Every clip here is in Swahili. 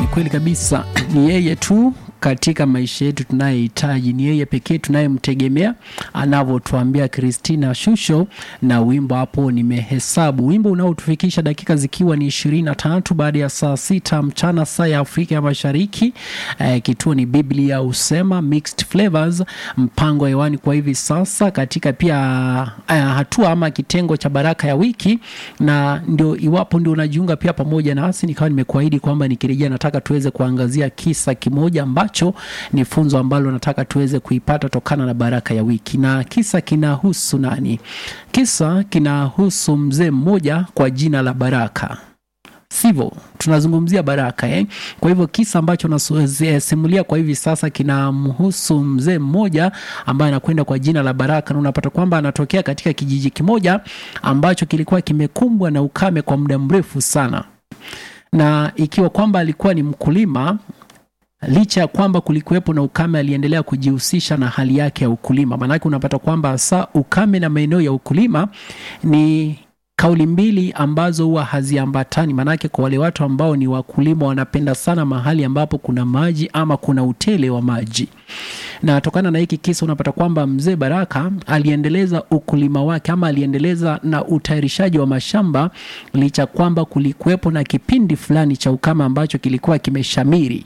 kweli kabisa, ni yeye tu katika maisha yetu tunayehitaji, ni yeye pekee tunayemtegemea, anavyotuambia Christina Shusho na wimbo hapo nimehesabu, wimbo unaotufikisha dakika zikiwa ni ishirini na tatu baada ya saa sita mchana saa ya Afrika ya Mashariki. Eh, kituo ni Biblia husema Mixed Flavors, mpango hewani kwa hivi sasa katika pia eh, hatua ama kitengo cha baraka ya wiki, na ndio iwapo ndio unajiunga pia pamoja nasi, nikawa nimekuahidi kwamba nikirejea nataka tuweze kuangazia kisa kimoja ambacho ni funzo ambalo nataka tuweze kuipata tokana na baraka ya wiki, na kisa kinahusu nani? Kisa kinahusu mzee mmoja kwa jina la Baraka sivyo? Tunazungumzia Baraka eh? Kwa hivyo kisa ambacho nasimulia kwa hivi sasa kinamhusu mzee mmoja ambaye anakwenda kwa jina la Baraka, na unapata kwamba anatokea katika kijiji kimoja ambacho kilikuwa kimekumbwa na ukame kwa muda mrefu sana, na ikiwa kwamba alikuwa ni mkulima licha ya kwamba kulikuwepo na ukame, aliendelea kujihusisha na hali yake ya ukulima. Maanake unapata kwamba hasa ukame na maeneo ya ukulima ni kauli mbili ambazo huwa haziambatani. Maanake kwa wale watu ambao ni wakulima, wanapenda sana mahali ambapo kuna maji ama kuna utele wa maji, na tokana na hiki kisa unapata kwamba mzee Baraka aliendeleza ukulima wake ama aliendeleza na utayarishaji wa mashamba licha kwamba kulikuwepo na kipindi fulani cha ukame ambacho kilikuwa kimeshamiri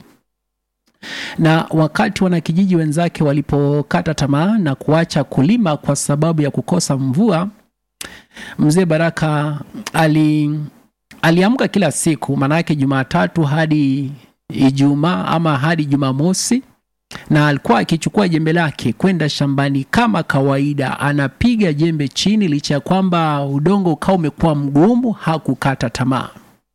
na wakati wanakijiji wenzake walipokata tamaa na kuacha kulima kwa sababu ya kukosa mvua, mzee Baraka ali aliamka kila siku, maanake Jumatatu hadi Ijumaa ama hadi Jumamosi, na alikuwa akichukua jembe lake kwenda shambani kama kawaida, anapiga jembe chini, licha ya kwamba udongo ukawa umekuwa mgumu, hakukata tamaa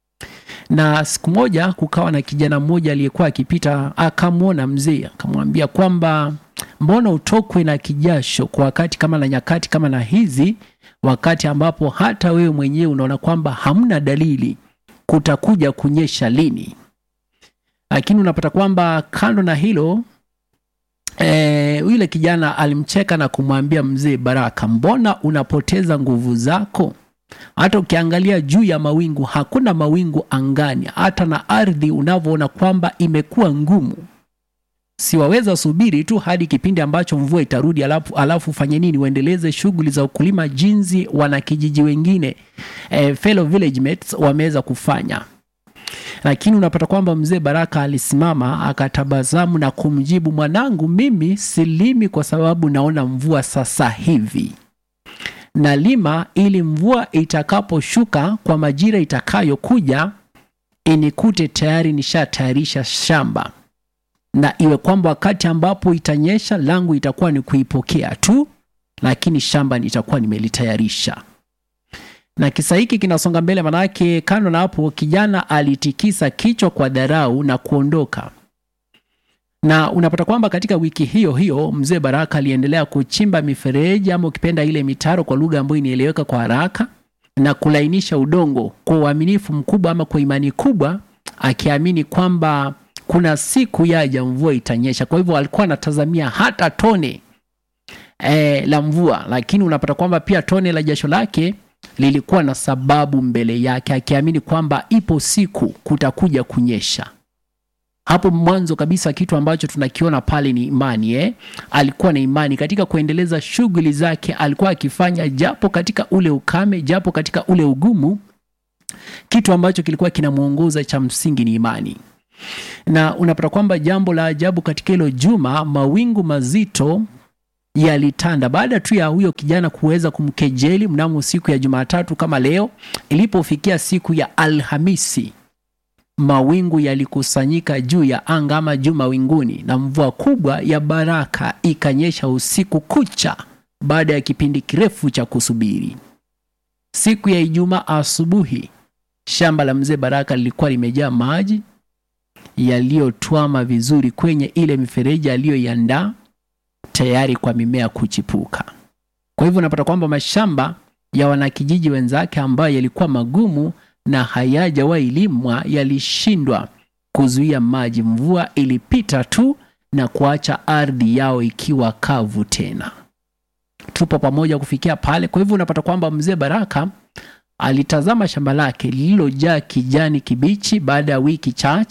na siku moja kukawa na kijana mmoja aliyekuwa akipita, akamwona mzee, akamwambia kwamba mbona utokwe na kijasho kwa wakati kama na nyakati kama na hizi, wakati ambapo hata wewe mwenyewe unaona kwamba hamna dalili kutakuja kunyesha lini. Lakini unapata kwamba kando na hilo e, yule kijana alimcheka na kumwambia mzee Baraka, mbona unapoteza nguvu zako? hata ukiangalia juu ya mawingu hakuna mawingu angani, hata na ardhi unavyoona kwamba imekuwa ngumu. Siwaweza subiri tu hadi kipindi ambacho mvua itarudi, alafu alafu ufanye nini? Uendeleze shughuli za ukulima jinsi wanakijiji wengine eh, fellow village mates wameweza kufanya. Lakini unapata kwamba mzee Baraka alisimama akatabasamu na kumjibu, mwanangu, mimi silimi kwa sababu naona mvua sasa hivi na lima ili mvua itakaposhuka kwa majira itakayokuja inikute tayari nishatayarisha shamba, na iwe kwamba wakati ambapo itanyesha langu itakuwa ni kuipokea tu, lakini shamba nitakuwa nimelitayarisha. Na kisa hiki kinasonga mbele, manake kando na hapo, kijana alitikisa kichwa kwa dharau na kuondoka na unapata kwamba katika wiki hiyo hiyo mzee Baraka aliendelea kuchimba mifereji ama ukipenda ile mitaro kwa lugha ambayo inaeleweka kwa haraka, na kulainisha udongo kwa uaminifu mkubwa ama kwa imani kubwa, akiamini kwamba kuna siku yaja mvua itanyesha. Kwa hivyo alikuwa anatazamia hata tone e, la mvua, lakini unapata kwamba pia tone la jasho lake lilikuwa na sababu mbele yake, akiamini kwamba ipo siku kutakuja kunyesha. Hapo mwanzo kabisa kitu ambacho tunakiona pale ni imani eh? Alikuwa na imani katika kuendeleza shughuli zake, alikuwa akifanya japo katika ule ukame, japo katika ule ugumu, kitu ambacho kilikuwa kinamwongoza cha msingi ni imani. Na unapata kwamba jambo la ajabu katika hilo juma, mawingu mazito yalitanda baada tu ya huyo kijana kuweza kumkejeli mnamo siku ya Jumatatu kama leo. Ilipofikia siku ya Alhamisi mawingu yalikusanyika juu ya anga ama juu mawinguni, na mvua kubwa ya baraka ikanyesha usiku kucha, baada ya kipindi kirefu cha kusubiri. Siku ya Ijumaa asubuhi, shamba la mzee Baraka lilikuwa limejaa maji yaliyotwama vizuri kwenye ile mifereji aliyoiandaa tayari kwa mimea kuchipuka. Kwa hivyo unapata kwamba mashamba ya wanakijiji wenzake ambayo yalikuwa magumu na hayajawahi limwa yalishindwa kuzuia maji. Mvua ilipita tu na kuacha ardhi yao ikiwa kavu tena. Tupo pamoja kufikia pale. Kwa hivyo unapata kwamba mzee Baraka alitazama shamba lake lililojaa kijani kibichi baada ya wiki chache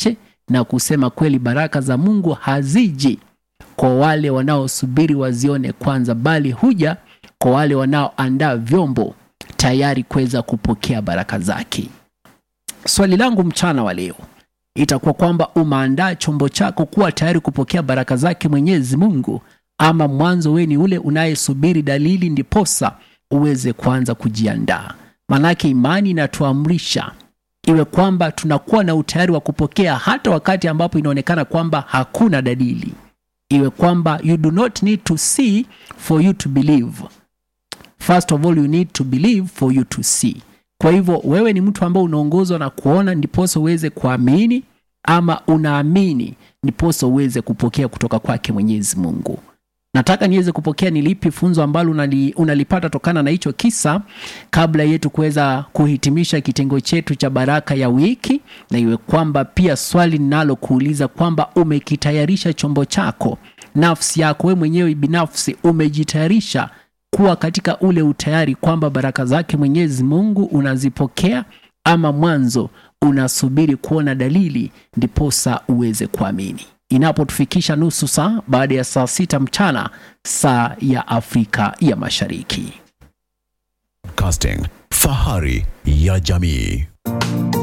na kusema kweli, baraka za Mungu haziji kwa wale wanaosubiri wazione kwanza, bali huja kwa wale wanaoandaa vyombo tayari kuweza kupokea baraka zake. Swali langu mchana wa leo itakuwa kwamba umeandaa chombo chako kuwa tayari kupokea baraka zake Mwenyezi Mungu, ama mwanzo wewe ni ule unayesubiri dalili ndiposa uweze kuanza kujiandaa? Maanake imani inatuamrisha iwe kwamba tunakuwa na utayari wa kupokea hata wakati ambapo inaonekana kwamba hakuna dalili, iwe kwamba you do not need to see for you to believe. First of all you need to believe for you to see. Kwa hivyo wewe ni mtu ambao unaongozwa na kuona ndiposa uweze kuamini, ama unaamini ndiposa uweze kupokea kutoka kwake Mwenyezi Mungu. Nataka niweze kupokea ni lipi funzo ambalo unali, unalipata tokana na hicho kisa, kabla yetu kuweza kuhitimisha kitengo chetu cha baraka ya wiki, na iwe kwamba pia swali ninalokuuliza kwamba umekitayarisha chombo chako, nafsi yako wewe mwenyewe binafsi umejitayarisha kuwa katika ule utayari kwamba baraka zake Mwenyezi Mungu unazipokea, ama mwanzo unasubiri kuona dalili ndiposa uweze kuamini. Inapotufikisha nusu saa baada ya saa sita mchana saa ya Afrika ya Mashariki. Casting, fahari ya jamii.